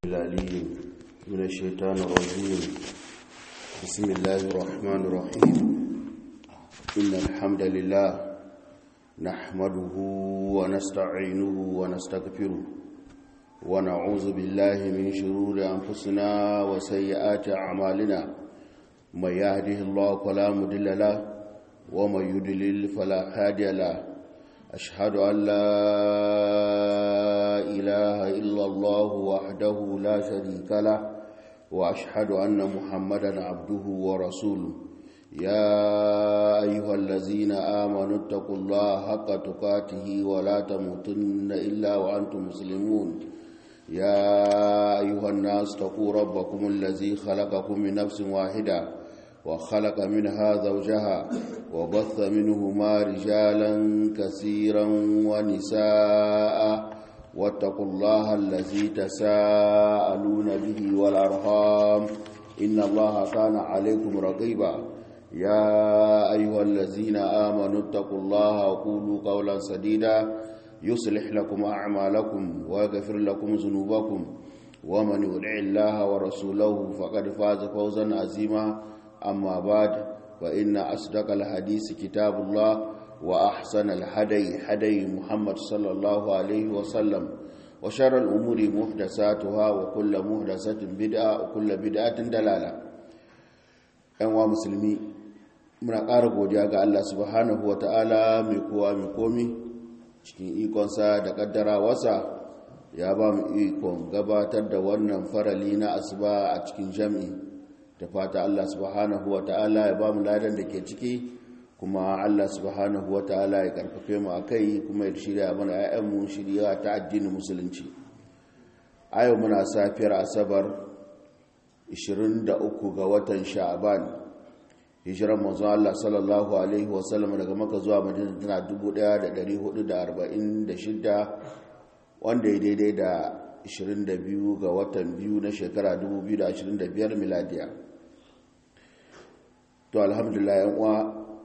العليم من الشيطان الرجيم بسم الله الرحمن الرحيم إن الحمد لله نحمده ونستعينه ونستغفره ونعوذ بالله من شرور أنفسنا وسيئات أعمالنا من يهده الله فلا مضل له ومن يضلل فلا هادي له أشهد أن لا إله إلا الله وحده لا شريك له وأشهد أن محمدا عبده ورسوله يا أيها الذين آمنوا اتقوا الله حق تقاته ولا تموتن إلا وأنتم مسلمون يا أيها الناس اتقوا ربكم الذي خلقكم من نفس واحدة وخلق منها زوجها وبث منهما رجالا كثيرا ونساء واتقوا الله الذي تساءلون به والأرحام إن الله كان عليكم رقيبا يا أيها الذين آمنوا اتقوا الله وقولوا قولا سديدا يصلح لكم أعمالكم ويغفر لكم ذنوبكم ومن يطع الله ورسوله فقد فاز فوزا عظيما أما بعد فإن أصدق الحديث كتاب الله وأحسن الهدي هدي محمد صلى الله عليه وسلم وشر الأمور محدثاتها وكل محدثة بدعة وكل بدعة دلالة أنواع مسلمي muna ƙara godiya ga Allah subhanahu wa ta'ala mai kowa mai komi cikin ikonsa da ƙaddara wasa ya ba mu ikon gabatar da wannan farali na asuba a cikin jam'i da fata Allah subhanahu wa ta'ala ya ba mu ladan da ke ciki kuma Allah subhanahu wa ta'ala ya karfafe mu akai kuma ya shirya mana ayyanmu shirya ta addinin musulunci a yau muna safiyar asabar 23 ga watan sha'aban hijiran manzo Allah sallallahu alaihi wasallam daga maka zuwa madina tana 1446 wanda ya daidai da 22 ga watan biyu na shekara 2025 miladiya to alhamdulillah yan uwa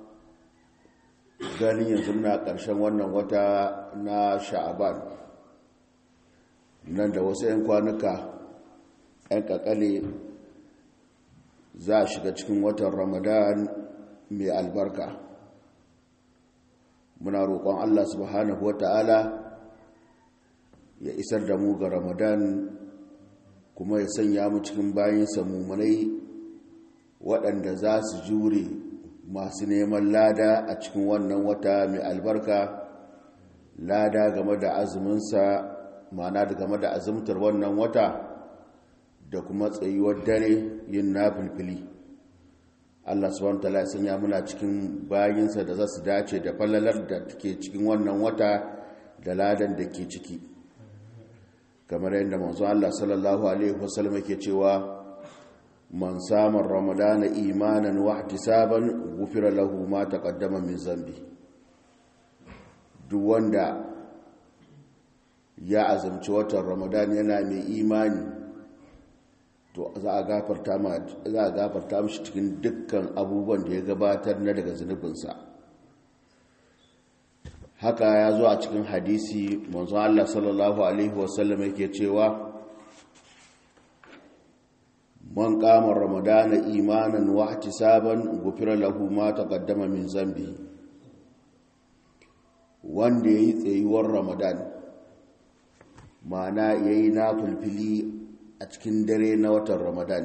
ganin yanzu muna ƙarshen wannan wata na sha'aban nan da wasu 'yan kwanuka 'yan kakale za a shiga cikin watan ramadan mai albarka muna roƙon allah subhanahu wa ta'ala ya isar da mu ga ramadan kuma ya sanya mu cikin bayansa mummunai waɗanda za su jure masu neman lada a cikin wannan wata mai albarka lada game da azuminsa mana da game da azumtar wannan wata da kuma tsayuwar dare yin nafilfili Allah subhanahu wataala ya sanya muna cikin bayinsa da za su dace da falalar da ke cikin wannan wata da ladan da ke ciki kamar yadda manzo Allah sallallahu alaihi wasallam yake cewa man samun ramadana imanan wa ihtisaban gufira lahu ma taqaddama min zambi duk wanda ya azumci watan ramadan yana mai imani to za a gafarta ma za a gafarta mishi cikin dukkan abubuwan da ya gabatar na daga zunubinsa haka ya zo a cikin hadisi manzo Allah sallallahu alaihi wasallam yake cewa man kama ramadana imanan wa ihtisaban gufira lahu ma taqaddama min zambi wanda yayi tsayuwar ramadan mana yayi nafilfili a cikin dare na watan ramadan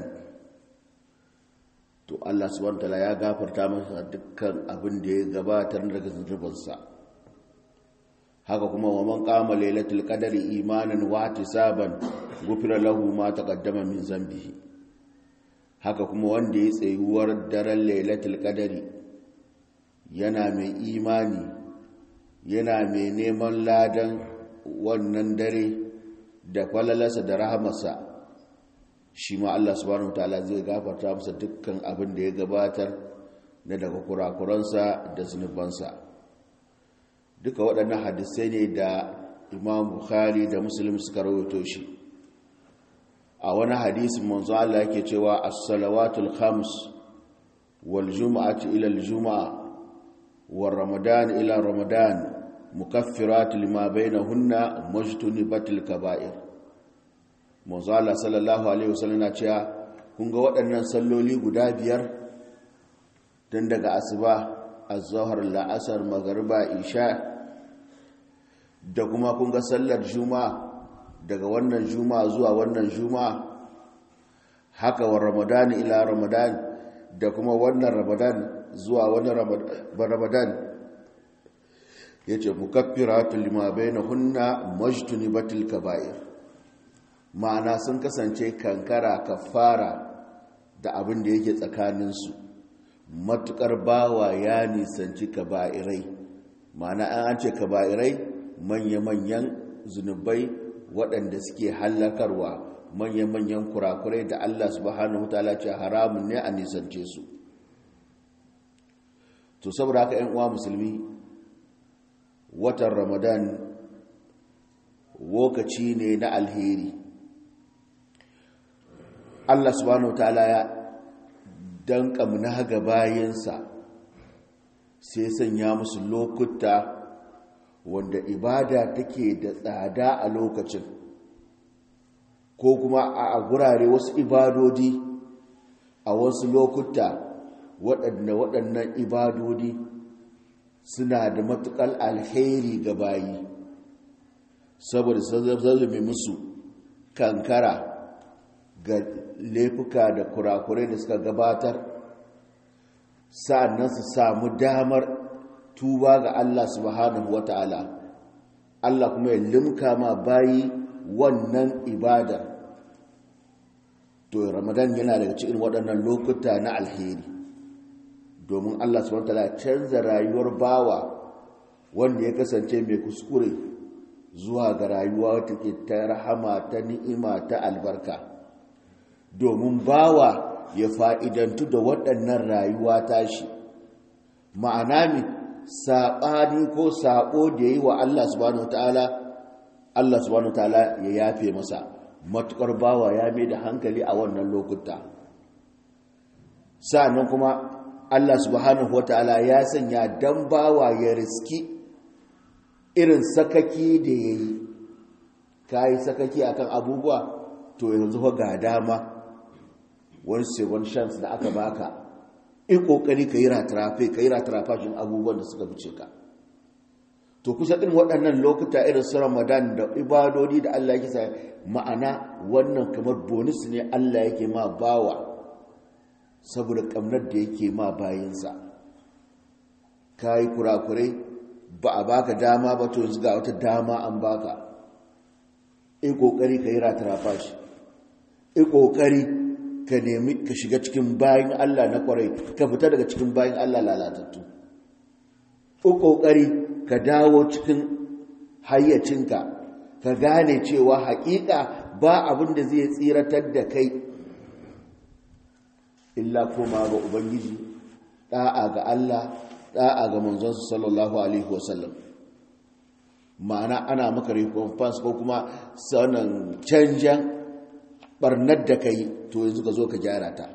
to Allah subhanahu wataala ya gafarta masa dukkan abin da ya gabatar daga zunubinsa haka kuma wa man qama lailatul qadri imanan wa ihtisaban gufira lahu ma taqaddama min zambihi haka kuma wanda ya tsayuwar daren lailatul qadari yana mai imani yana mai neman ladan wannan dare da falalarsa da rahamarsa shi ma Allah subhanahu wataala zai gafarta masa dukkan abin da ya gabatar na daga kurakuransa da zunubansa duka waɗannan hadisai ne da imam bukhari da muslim suka rawaito shi a wani hadisin manzo Allah yake cewa as-salawatul khams wal jum'atu ila al-jum'a war ramadan ila ramadan mukaffirat lima bainahunna mujtanibatil kaba'ir manzala sallallahu alaihi wasallam na cewa kun ga waɗannan salloli guda biyar tun daga asuba az-zuhr la'asar magriba isha da kuma kun ga sallar juma'a daga wannan juma'a zuwa wannan juma'a haka wa ramadan ila ramadan da kuma wannan ramadan zuwa wani ramadan ya ce mukaffiratun lima bai na hunna majtunibatul kaba'ir ma'ana sun kasance kankara kafara da abin da yake tsakaninsu matukar bawa ya nisanci kaba'irai ma'ana an ce kaba'irai manya-manyan zunubai waɗanda suke hallakarwa manya-manyan kurakurai da Allah subhanahu ta'ala ce haramun ne a nisance su to saboda haka 'yan uwa musulmi watan ramadan lokaci ne na alheri Allah subhanahu ta'ala ya danka na ga bayansa sai sanya musu lokuta wanda ibada take da tsada a lokacin ko kuma a gurare wasu ibadodi a wasu lokuta waɗanda waɗannan ibadodi suna da matuƙar alheri ga bayi saboda zazzabe musu kankara ga laifuka da kurakurai da suka gabatar sa'annan su samu damar tuba ga Allah subhanahu wata'ala Allah kuma ya limka ma bayi wannan ibada to ramadan yana daga cikin waɗannan lokuta na alheri domin Allah subhanahu wata'ala canza rayuwar bawa wanda ya kasance mai kuskure zuwa ga rayuwa wata ke ta rahama ta ni'ima ta albarka domin bawa ya fa'idantu da waɗannan rayuwa tashi ma'ana mi saɓani ko saɓo da ya yi wa Allah subhanahu ta'ala Allah subhanahu ta'ala ya yafe masa matuƙar bawa ya mai da hankali a wannan lokuta sa'annan kuma Allah subhanahu ta'ala ya sanya dan bawa ya riski irin sakaki da ya yi ka yi sakaki akan abubuwa to yanzu ga dama wani second chance da aka baka in kokari ka yi ratarafe ka yi ratarafashin abubuwan da suka fice ka to kusa ɗin waɗannan lokuta irin su ramadan da ibadodi da allah yake sa ma'ana wannan kamar bonus ne allah yake ma bawa saboda ƙamnar da yake ma bayansa ka yi kurakurai ba a baka dama ba to yanzu ga wata dama an baka in kokari ka yi ratarafashi in kokari ka nemi ka shiga cikin bayan Allah na kwarai ka fita daga cikin bayan Allah lalatattu ko kokari ka dawo cikin hayyacinka ka gane cewa haƙiƙa ba abin da zai tsiratar da kai illa koma ga ubangiji da'a ga Allah da'a ga manzonsa sallallahu alaihi wasallam ma'ana ana maka recompense ko kuma sanan canjan barnar da ka yi to yanzu ka zo ka gyara ta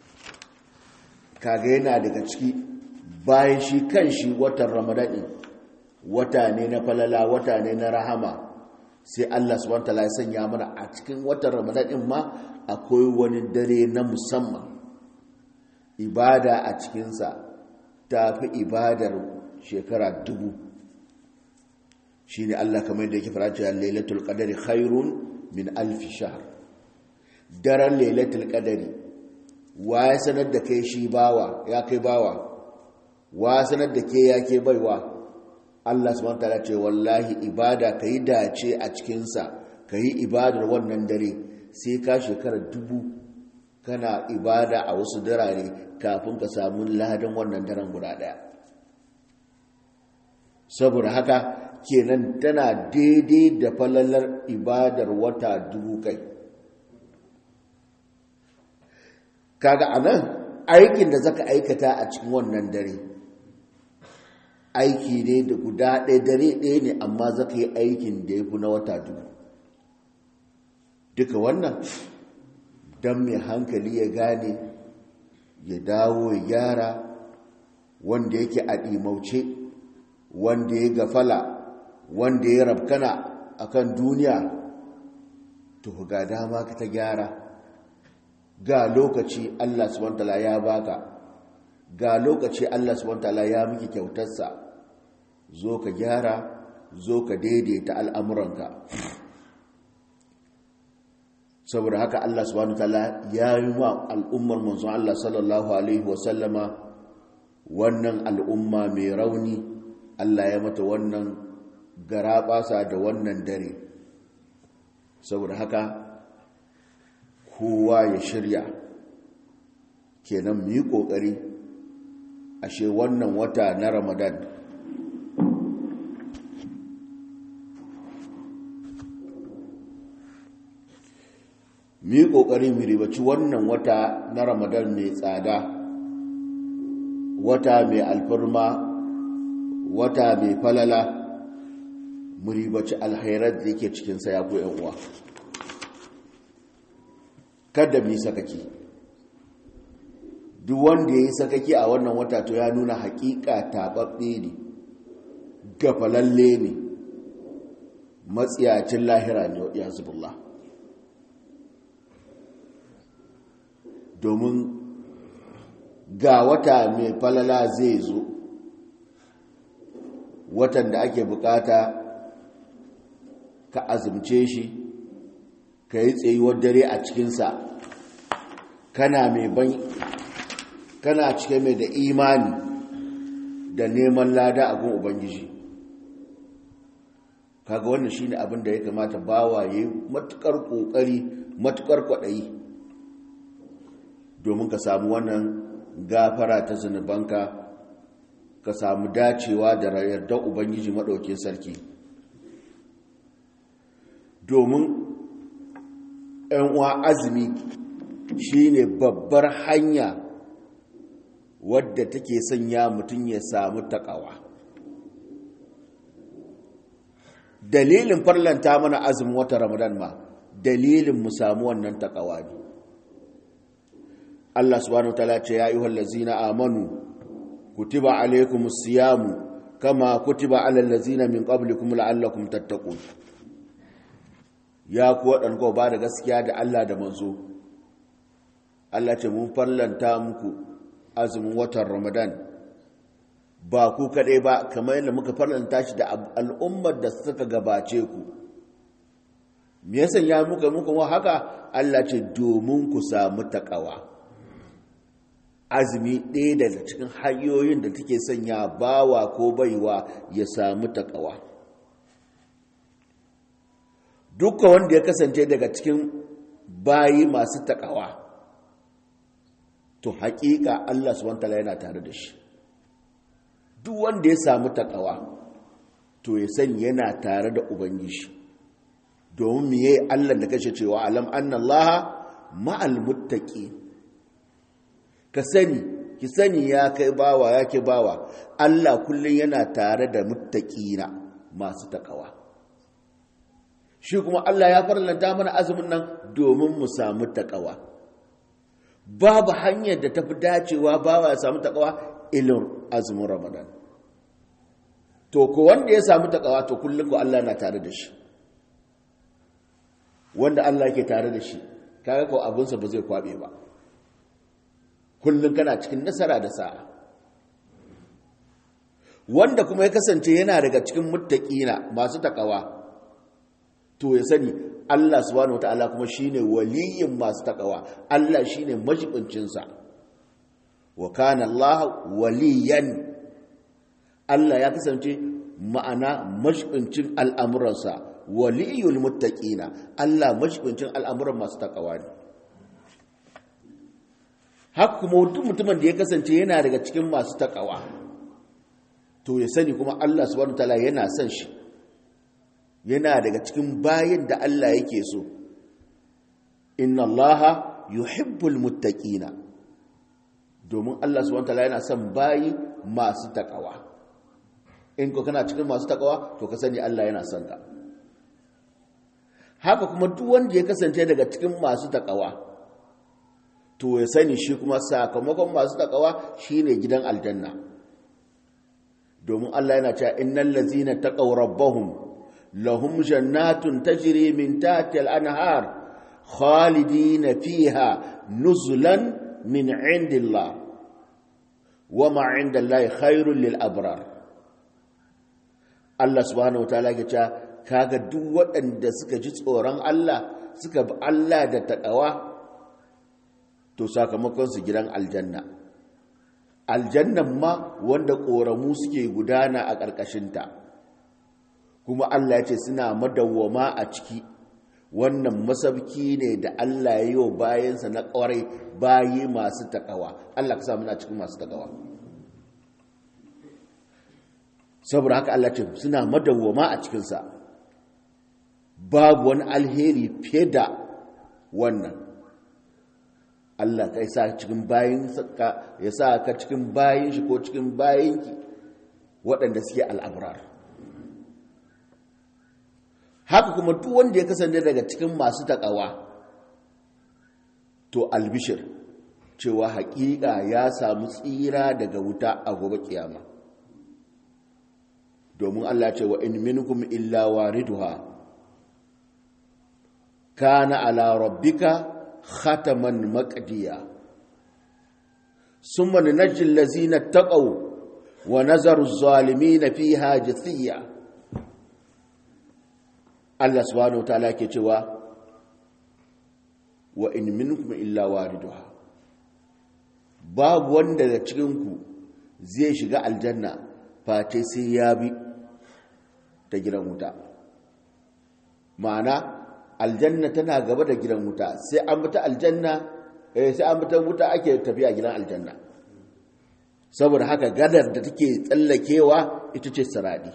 kaga yana daga ciki bayan shi kan shi watan ramadani wata ne na falala wata ne na rahama sai Allah subhanahu wataala ya sanya mana a cikin watan ramadanin ma akwai wani dare na musamman ibada a cikinsa ta fi ibadar shekara dubu shi ne Allah kamar da yake fara cewa lailatul qadari khairun min alfi shahr daren lailatul qadari wa ya sanar da kai shi bawa ya kai bawa wa sanar da ke ya ke baiwa Allah subhanahu wataala ce wallahi ibada kai dace a cikin sa kai ibadar wannan dare sai ka shekara dubu kana ibada a wasu darare kafin ka samu ladan wannan daren guda daya saboda haka kenan tana daidai da falalar ibadar wata dubu kai kaga anan aikin da zaka aikata a cikin wannan dare aiki ne da guda ɗaya dare ɗaya ne amma zaka yi aikin da ya fi na wata dubu duka wannan don mai hankali ya gane ya dawo ya gyara wanda yake a ɗimauce wanda ya gafala wanda ya rabkana akan duniya to ga dama ka ta gyara ga lokaci Allah subhanahu wataala ya baka ga lokaci Allah subhanahu wataala ya miki kyautarsa zo ka gyara zo ka daidaita al'amuranka saboda haka Allah subhanahu wataala ya yi wa al'ummar manzon Allah sallallahu alaihi wasallama wannan al'umma mai rauni Allah ya mata wannan garaɓasa da wannan dare saboda haka kowa ya shirya kenan mu yi ƙoƙari ashe wannan wata na ramadan mu yi ƙoƙari mu ribaci wannan wata na ramadan mai tsada wata mai alfarma wata mai falala mu ribaci alhairar da yake cikinsa ya ku uwa kada mu yi sakaki duk wanda ya yi sakaki a wannan wata to ya nuna hakika taɓaɓɓe ne gafalalle ne matsiyacin lahira ne ya zubullah domin ga wata mai falala zai zo watan da ake bukata ka azumce shi ka yi tsayuwar dare a cikinsa kana mai ban kana cike mai da imani da neman lada a gun ubangiji kaga wannan shine abin da ya kamata bawa yayi matukar kokari matukar kwadayi domin ka samu wannan gafara ta zunubanka ka samu dacewa da yardar ubangiji madauke sarki domin ‘yan uwa azumi shine babbar hanya wadda take sanya mutum ya samu takawa dalilin farlanta mana azumin wata ramadan ma dalilin mu samu wannan takawa ne Allah subhanahu wataala ce ya ayyuhal ladzina amanu kutiba alaykumus siyamu kama kutiba alal ladzina min qablikum la'allakum tattaqun ya ku waɗanda ba da gaskiya da Allah da manzo Allah ce mun farlanta muku azumin watan ramadan ba ku kaɗai ba kamar yadda muka farlanta shi da al'ummar da suka gabace ku me yasan ya muka muka wa haka Allah ce domin ku samu taƙawa azumi ɗaya daga cikin hanyoyin da take sanya bawa ko baiwa ya samu taƙawa dukkan wanda ya kasance daga cikin bayi masu taƙawa to haƙiƙa Allah subhanahu wataala yana tare da shi duk wanda ya samu taƙawa to ya sani yana tare da ubangiji domin miye Allah da kashe cewa alam annallaha ma'al muttaqi ka sani ki sani ya kai bawa ya ke bawa Allah kullum yana tare da muttaqina masu taƙawa shi kuma Allah ya farlanta mana azumin nan domin mu samu taƙawa babu hanyar da tafi dacewa bawa ya samu taƙawa ilin azumin ramadan to ko wanda ya samu taƙawa to kullum ko Allah na tare da shi wanda Allah ke tare da shi kaga ko abinsa ba zai kwabe ba kullum kana cikin nasara da sa'a wanda kuma ya kasance yana daga cikin muttaqina masu taƙawa to ya sani Allah subhanahu wataala kuma shine waliyin masu takawa Allah shine majibincin sa wa kana Allah waliyan Allah ya kasance ma'ana majibincin al'amuransa waliyul muttaqina Allah majibincin al'amuran masu takawa ne haka kuma duk mutumin da ya kasance yana daga cikin masu takawa to ya sani kuma Allah subhanahu wataala yana son shi yana daga cikin bayin da Allah yake so inna allaha yuhibbul muttaqina domin Allah subhanahu wataala yana son bayi masu takawa in ko kana cikin masu takawa to ka sani Allah yana son ka haka kuma duk wanda ya kasance daga cikin masu takawa to ya sani shi kuma sakamakon masu takawa shine gidan aljanna domin Allah yana cewa innal ladzina taqaw rabbahum lahum jannatun tajri min tahtiha al-anhar khalidina fiha nuzulan min indillah wama indallahi khairul lil abrar Allah subhanahu wataala ya ce kaga duk waɗanda suka ji tsoron Allah suka bi Allah da taƙawa to sakamakon su gidan aljanna aljannan ma wanda ƙoramu suke gudana a ƙarƙashinta kuma Allah ya ce suna madawwama a ciki wannan masabki ne da Allah ya yi wa bayansa na ƙwarai bayi masu taƙawa Allah ka sa muna cikin masu taƙawa saboda haka Allah ce suna madawwama a cikinsa babu wani alheri fiye da wannan Allah ka sa cikin bayin ya sa ka cikin bayin shi ko cikin bayinki waɗanda suke al'abrar haka kuma duk wanda ya kasance daga cikin masu taƙawa to albishir cewa haƙiƙa ya samu tsira daga wuta a gobe kiyama domin Allah ce wa in minkum illa wariduha kana ala rabbika khataman maqdiya summa nunajji allazina taqaw wa nazaru az-zalimin fiha jithiya Allah subhanahu wataala ke cewa wa in minkum illa wariduha babu wanda daga cikin ku zai shiga aljanna face sai ya bi ta gidan wuta ma'ana aljanna tana gaba da gidan wuta sai an bi ta aljanna eh sai an bi ta wuta ake tafiya gidan aljanna saboda haka gadar da take tsallakewa ita ce saradi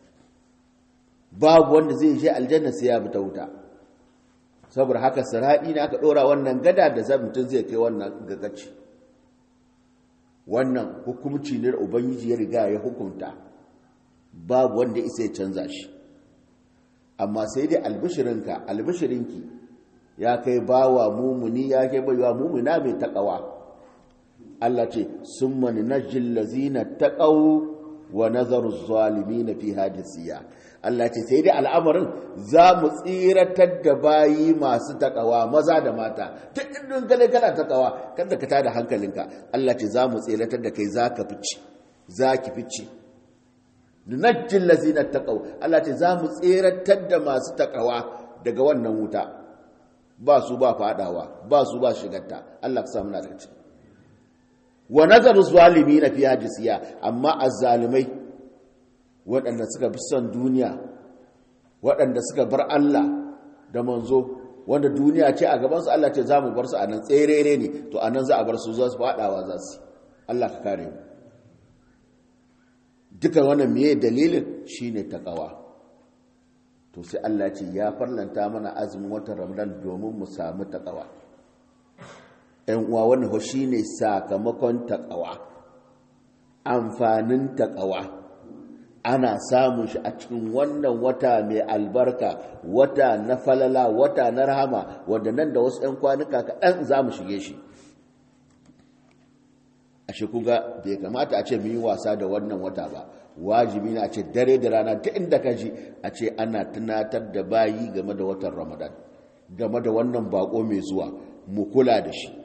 babu wanda zai je aljanna sai ya bi ta wuta saboda haka saradi ne aka dora wannan gada da zai mutum zai kai wannan gagaci wannan hukumci ne da ubangiji ya riga ya hukunta babu wanda isa ya canza shi amma sai dai albishirinka albishirinki ya kai bawa mumuni ya kai baiwa mumuna mai takawa Allah ce sun mani na jillazina taƙau wa nazaru zalimi na fi hajjisiya Allah ce sai dai al'amarin za mu tsiratar da bayi masu takawa maza da mata duk indin gane kana takawa kada ka tada hankalinka Allah ce za mu tsiratar da kai za ka fice za ki fice nunajjin lazina taqaw Allah ce za mu tseratar da masu takawa daga wannan wuta ba su ba fadawa ba su ba shigarta Allah ka sa muna daga ciki wa nazaru zalimin fi hajisiya amma azzalimai waɗanda suka bi son duniya waɗanda suka bar Allah da manzo wanda duniya ce a gabansu Allah ce za mu bar su a nan tserere ne to a nan za a bar su za su fadawa za su Allah ka kare mu duka wannan meye dalilin shine takawa to sai Allah ce ya farlanta mana azumin watan Ramadan domin mu samu takawa ɗan uwa wannan ho shine sakamakon takawa amfanin takawa ana samun shi a cikin wannan wata mai albarka wata na falala wata na rahama wanda nan da wasu 'yan kwanuka kaɗan za mu shige shi ashe kuga bai kamata a ce mu yi wasa da wannan wata ba wajibi na ce dare da rana ta inda ka ji a ce ana tunatar da bayi game da watan ramadan game da wannan bako mai zuwa mu kula da shi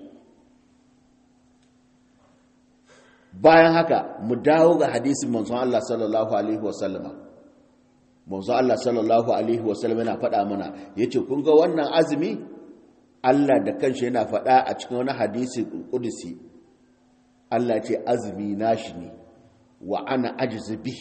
bayan haka mu dawo ga hadisin manzon Allah sallallahu alaihi wasallama manzon Allah sallallahu alaihi wasallama yana faɗa mana yace kun ga wannan azumi Allah da kanshi yana faɗa a cikin wani hadisi kudusi Allah ce azumi nashi ne wa ana ajizu bihi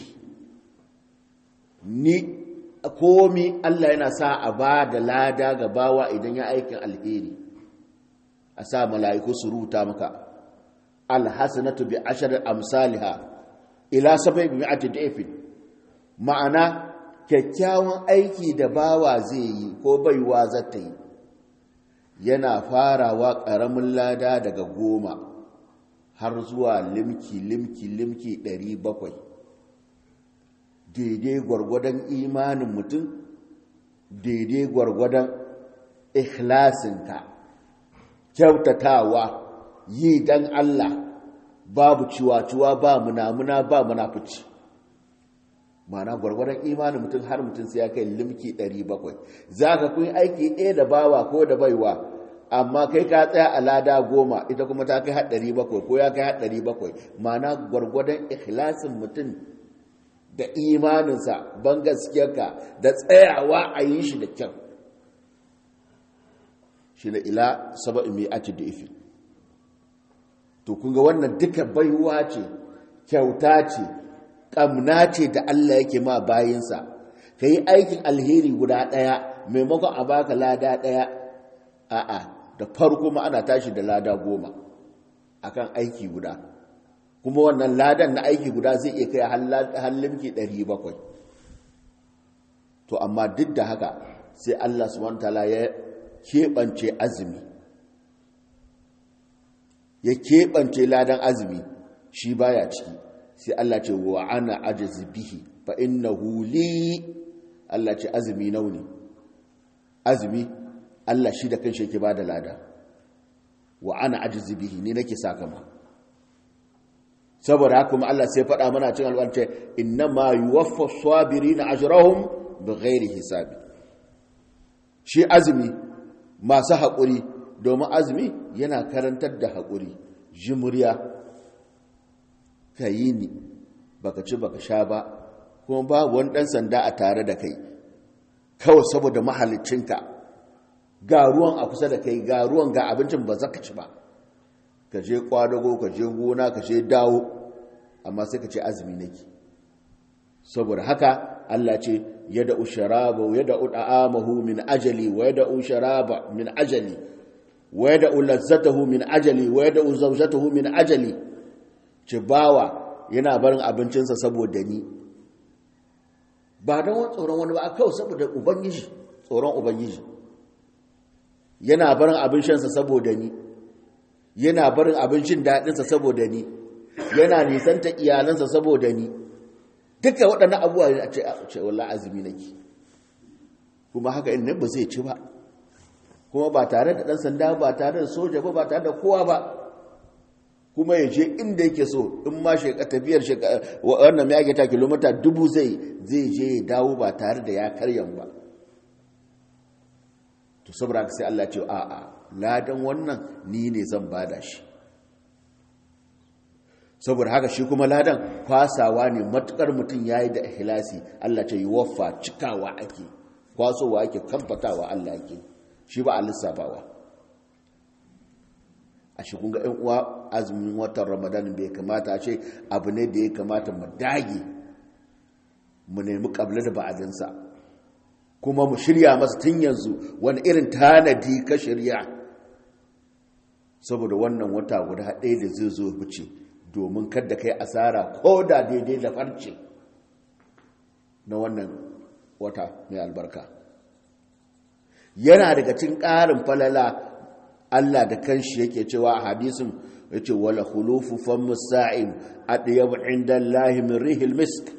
ni komi Allah yana sa a ba da lada ga bawa idan ya aikin alheri a sa mala'iku su ruta maka alhassanatu bi ashirin amsaliha ila sabai bi mi'ati da'ifin ma'ana kyakkyawan aiki da bawa zai yi ko baiwa zata yi yana farawa ƙaramin lada daga goma har zuwa limki limki limki ɗari bakwai daidai gwargwadon imanin mutum daidai gwargwadon ikhlasinka kyautatawa yi dan Allah babu ciwa-ciwa ba munamuna ba munafici mana gwargwadon imanin mutum har mutum sai ya kai limki 700 za ka kun aiki ɗaya da bawa ko da baiwa amma kai ka tsaya a lada goma ita kuma ta kai haɗari bakwai ko ya kai haɗari bakwai mana gwargwadon ikhlasin mutum da imaninsa ban gaskiyarka da tsayawa a yi shi da kyau shi da ila saba'in mai ati da ifi to kunga wannan duka baiwa ce kyauta ce ƙamna ce da Allah yake ma bayinsa ka yi aikin alheri guda ɗaya maimakon a baka lada ɗaya a'a da farko ma ana tashi da lada goma akan aiki guda kuma wannan ladan na aiki guda zai iya kai hallimki 700 to amma duk da haka sai Allah subhanahu wataala ya keɓance azumi ya keɓance ladan azumi shi baya ciki sai Allah ce wa ana ajizi bihi fa innahu li Allah ce azumi nauni azumi Allah shi da kanshi yake bada lada wa ana ajizi bihi ni nake sakama saboda haka kuma Allah sai faɗa mana cikin alwance innama yuwaffa as-sabirina ajrahum bighairi hisabi shi azumi masu haƙuri domin azumi yana karantar da haƙuri jimuriya ka yi ni baka ci baka sha ba kuma babu wani ɗan sanda a tare da kai kawai saboda mahalicinka ga ruwan a kusa da kai ga ruwan ga abincin ba za ka ci ba ka je kwadago ka je gona ka je dawo amma sai ka ce azumi nake saboda haka Allah ce yada usharaba yada ud'amahu min ajali wa yada usharaba min ajali wa yada lazzatahu min ajali wa yada zawjatahu min ajali ce bawa yana barin abincinsa saboda ni ba don wani tsoron wani ba a kawai saboda ubangiji tsoron ubangiji yana barin abin shansa saboda ni yana barin abincin daɗinsa saboda ni yana nisanta iyalansa saboda ni duka waɗannan abubuwa ne a ce wallah azumi nake kuma haka in ba zai ci ba kuma ba tare da ɗan sanda ba tare da soja ba ba tare da kowa ba kuma ya je inda yake so in ma tafiyar wannan mai ake ta kilomita dubu zai zai je ya dawo ba tare da ya karyan ba to saboda sai Allah ce a'a ladan wannan ni ne zan bada shi saboda haka shi kuma ladan kwasawa ne matukar mutum yayi da ikhlasi Allah ce yi waffa cikawa ake kwasowa ake kamfatawa Allah ake shi ba a lissafawa a shi kunga ‘yan uwa azumin watan ramadan bai kamata a ce abu ne da ya kamata mu dage mu nemi ƙabla da ba'adinsa kuma mu shirya masa tun yanzu wani irin tanadi ka shirya saboda wannan wata guda ɗaya da zai zo fice domin kada kai asara ko da daidai da farce na wannan wata mai albarka yana daga cin ƙarin falala Allah da kanshi yake cewa a hadisin yace wala khulufu fam sa'im adyab inda Allah min rihil misk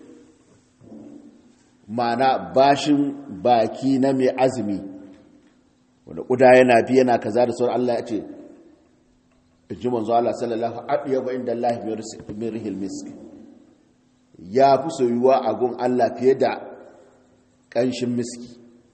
mana bashin baki na mai azumi wanda kuda yana bi yana kaza da sauran Allah ya ce ji manzo Allah sallallahu adyab inda Allah min rihil misk ya fi soyuwa a gun Allah fiye da kanshin miski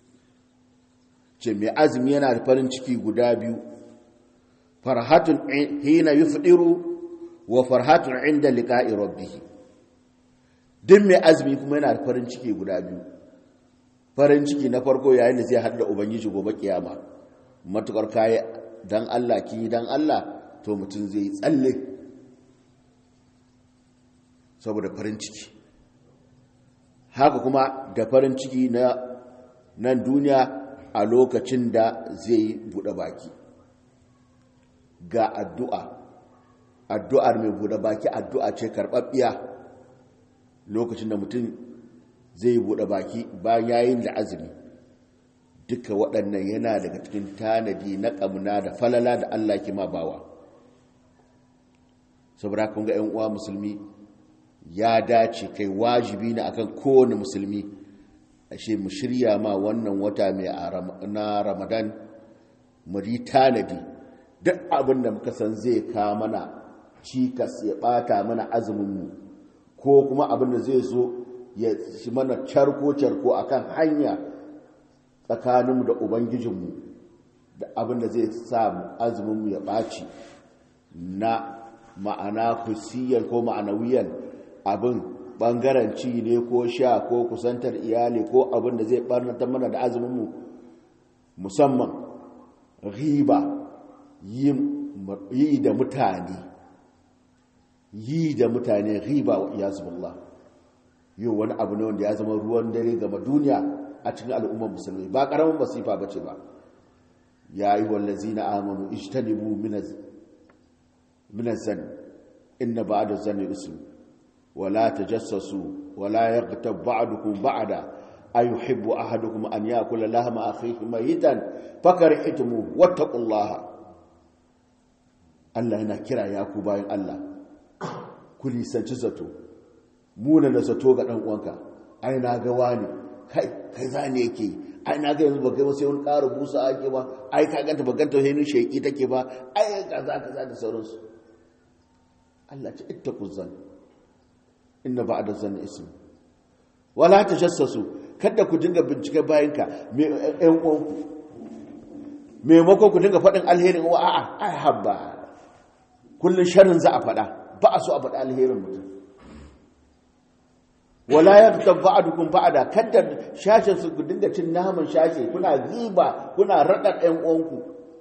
ce mai azumi yana da farin ciki guda biyu farhatun hina yufdiru wa farhatun inda liqa'i rabbih duk mai azumi kuma yana da farin ciki guda biyu farin ciki na farko yayin da zai hada ubangiji gobe kiyama matukar kai dan Allah ki dan Allah to mutum zai tsalle saboda farin ciki haka kuma da farin ciki na nan duniya a lokacin da zai buɗe baki ga addu'a addu'ar mai buɗe baki addu'a ce karɓaɓɓiya lokacin da mutum zai buɗe baki bayan yayin da azumi duka waɗannan yana daga cikin tanadi na ƙamna da falala da Allah ke ma bawa saboda kun ga ‘yan uwa musulmi ya dace kai wajibi na akan kowane musulmi ashe mu shirya ma wannan wata mai na ramadan mu yi tanadi duk abin da muka san zai ka mana cikas ya bata mana azuminmu ko kuma abin da zai zo ya shi mana carko-carko a kan hanya tsakaninmu da ubangijinmu da abin da zai sa azuminmu ya ɓaci na ma'ana kusiyar ko ma'anawiyar abin ɓangaren ci ne ko sha ko kusantar iyali ko abin da zai ɓarnatar mana da azuminmu musamman riba yi da mutane yi da mutane riba wa iyazubillah yau wani abu ne wanda ya zama ruwan dare gama duniya a cikin al'ummar musulmi ba ƙaramin masifa ba ce ba ya yi wallazi na amonu ishtanibu minazan inna ba da zane isu wala ta jassasu wala ya gata ba'adukun ba'ada a yi hibbu a hadukun an ya kula lahama a kai mayitan fakar itimu wattakullaha Allah yana kira ya ku bayan Allah ku nisanci zato muna da zato ga ɗan uwanka ai na ga wani kai kai za ne yake ai na ga yanzu ba kai sai wani ƙara busa ake ba ai ka ganta ba ganta sai ni sheki take ba ai kaza kaza da sauransu Allah ce ittaqu zan inna ba'da zan ism wala tajassasu kada ku dinga bincike bayanka me ɗan uwanku maimakon ku dinga faɗin alherin wa a'a ai habba kullun sharrin za a faɗa ba a so a faɗi alherin mutum wala yaghtab ba'dukum ba'da kada shashin su dinga cin naman shashe kuna ziba kuna rada ɗan uwanku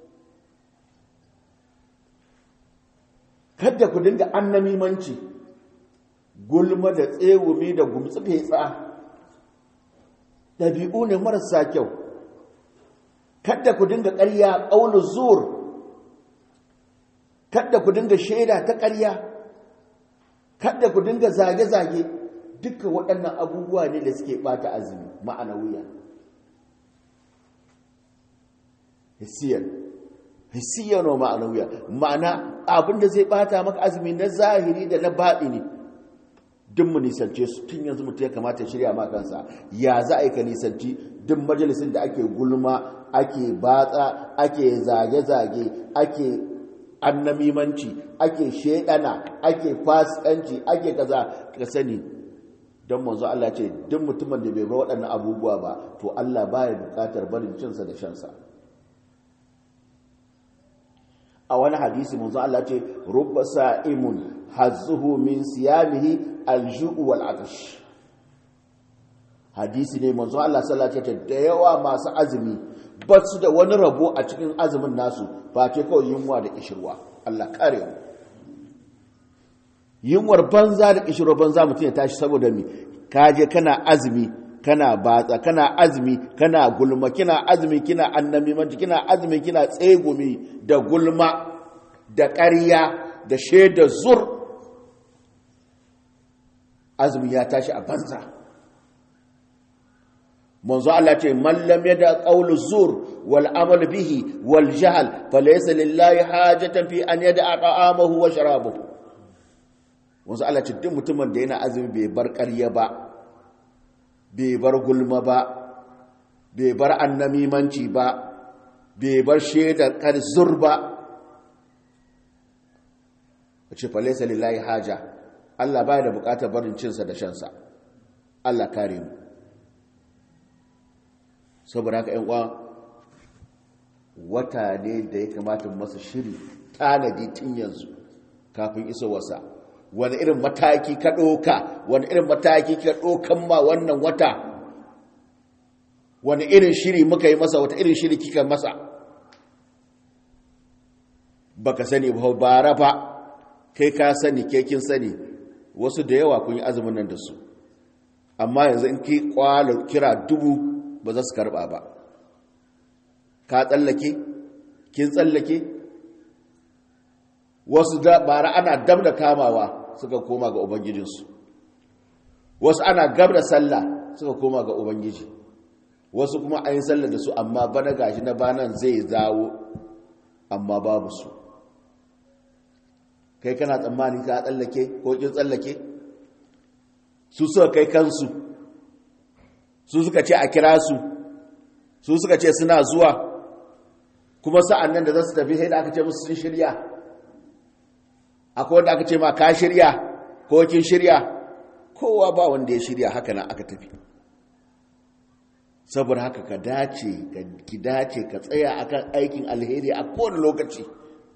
kada ku dinga annamimanci gulma da tsewumi da gumtsi fetsa dabi'u ne marasa kyau kada ku dinga ƙarya qaulu zur kada ku dinga shaida ta ƙarya kada ku dinga zage-zage duka waɗannan abubuwa ne da suke ɓata azumi ma'ana wuya hissiyar hissiyar wa ma'ana wuya ma'ana abinda zai ɓata maka azumi na zahiri da na baɗi ne duk mu nisance su tun yanzu mutum ya kamata shirya ma kansa ya za a yi ka nisanci duk majalisin da ake gulma ake batsa ake zage-zage ake annamimanci ake shedana ake fasikanci ake kaza ka sani don manzo Allah ce duk mutumin da bai bar waɗannan abubuwa ba to Allah baya buƙatar barin cinsa da shansa a wani hadisi manzo Allah ce rubba sa'imun hazzuhu min siyamihi alju'u wal atash hadisi ne manzo Allah sallallahu alaihi wasallam da yawa masu azumi ba su da wani rabo a cikin azumin nasu ba ce kawai yunwa da kishirwa Allah kare mu yunwar banza da kishirwa banza mutum ya tashi saboda mi kaje kana azumi kana batsa kana azumi kana gulma kina azumi kina annamimanci kina azumi kina tsegumi da gulma da ƙarya da shaida zur azumi ya tashi a banza manzo Allah ce man lam yada qawlu zur wal amal bihi wal jahl falaysa lillahi hajatan fi an yada ta'amahu wa sharabahu manzo Allah ce duk mutumin da yana azumi bai bar ƙarya ba bai bar gulma ba bai bar annamimanci ba bai bar shaidar zur ba ce falaysa lillahi haja Allah baya da bukatar barin cinsa da shansa Allah kare mu saboda haka yan uwa wata ne da ya kamata masa shiri tanadi tun yanzu kafin iso wasa wani irin mataki ka ɗoka wani irin mataki ka ɗokan ma wannan wata wani irin shiri muka yi masa wata irin shiri kika masa baka sani ba bara fa kai ka sani ke kin sani wasu da yawa kun yi azumin nan da su amma yanzu in ki kwalo kira dubu ba za su karba ba ka tsallake kin tsallake wasu da bara ana dab da kamawa suka koma ga ubangijinsu wasu ana gab da sallah suka koma ga ubangiji wasu kuma an yi sallah da su amma bana gashi na banan zai zawo amma babu su kai kana tsammanin ka tsallake ko kin tsallake su suka kai kansu su suka ce a kira su su suka ce suna zuwa kuma sa'an nan da za su tafi sai da aka ce musu sun shirya akwai wanda aka ce ma ka shirya ko kin shirya kowa ba wanda ya shirya haka nan aka tafi saboda haka ka dace ki dace ka tsaya akan aikin alheri a kowane lokaci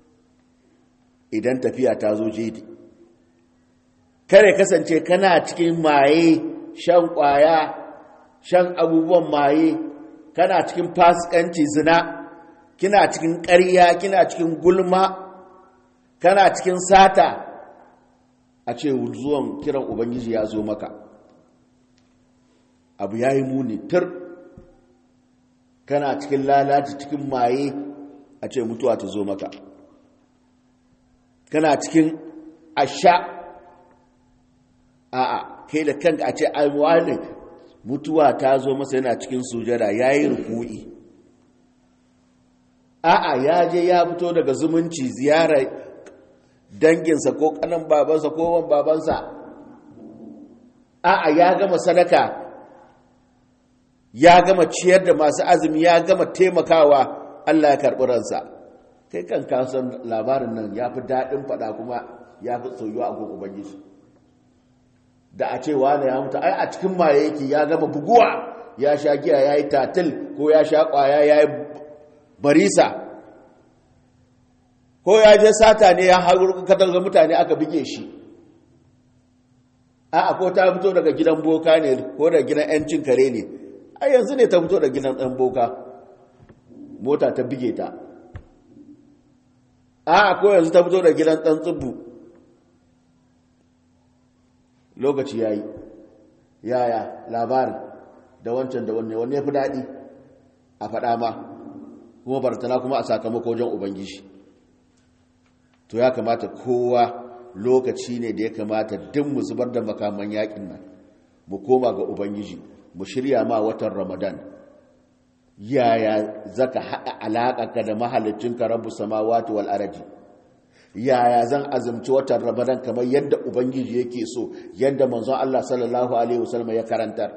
idan tafiya ta zo jedi kare kasance kana cikin maye shan kwaya shan abubuwan maye kana cikin fasikanci zina kina cikin ƙarya kina cikin gulma kana cikin sata a ce zuwan kiran ubangiji ya zo maka abu ya yi muni tur kana cikin lalaci cikin maye a ce mutuwa ta zo maka kana cikin asha a'a kai da kanka a ce aiwani mutuwa ta zo masa yana cikin sujada ya yi rukui a'a ya je ya fito daga zumunci ziyarar danginsa ko kanan babansa ko wan babansa a'a ya gama sadaka ya gama ciyar da masu azumi ya gama taimakawa Allah ya karɓi ransa kai kan kasan labarin nan ya fi daɗin faɗa kuma ya fi soyuwa a gun ubangiji da a ce wane ya mutu ai a cikin maye yake ya gama buguwa ya sha giya ya yi tatil ko ya sha ƙwaya ya yi barisa ko ya je sata ne ya haɗu katarga mutane aka bige shi a ko ta fito daga gidan boka ne ko daga gidan 'yancin kare ne a yanzu ne ta fito daga gidan ɗan boka mota ta bige ta a ko yanzu ta fito daga gidan ɗan tsibbu lokaci ya yi yaya labarin da wancan da wanne wanne ya fi daɗi a faɗa ma kuma bartana kuma a sakamako wajen ubangiji to ya kamata kowa lokaci ne da ya kamata duk mu zubar da makaman yakin nan mu koma ga ubangiji mu shirya ma watan ramadan yaya zaka haɗa alaƙarka da mahalicinka rabu samawati wal araji yaya zan azumci watan ramadan kamar yadda ubangiji yake so yadda manzon Allah sallallahu alaihi wasallam ya karantar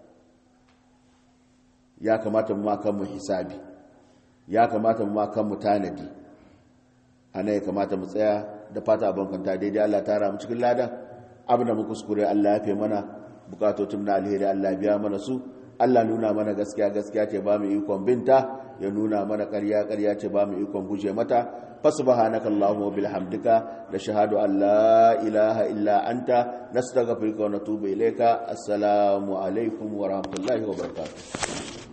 ya kamata mu kan mu hisabi ya kamata mu kan mu tanadi ana ya kamata mu tsaya da fata abin kwanta daidai Allah ta ramu cikin ladan abin da mu kuskure Allah ya fi mana bukatotun na alheri Allah biya mana su Allah nuna mana gaskiya gaskiya ce ba mu ikon binta ya nuna mana ƙarya ƙarya ce ba mu ikon guje mata fasubhanaka allahumma bihamdika da shahadu an la ilaha illa anta nastaghfiruka wa natubu ilayka assalamu alaikum wa rahmatullahi wa barakatuh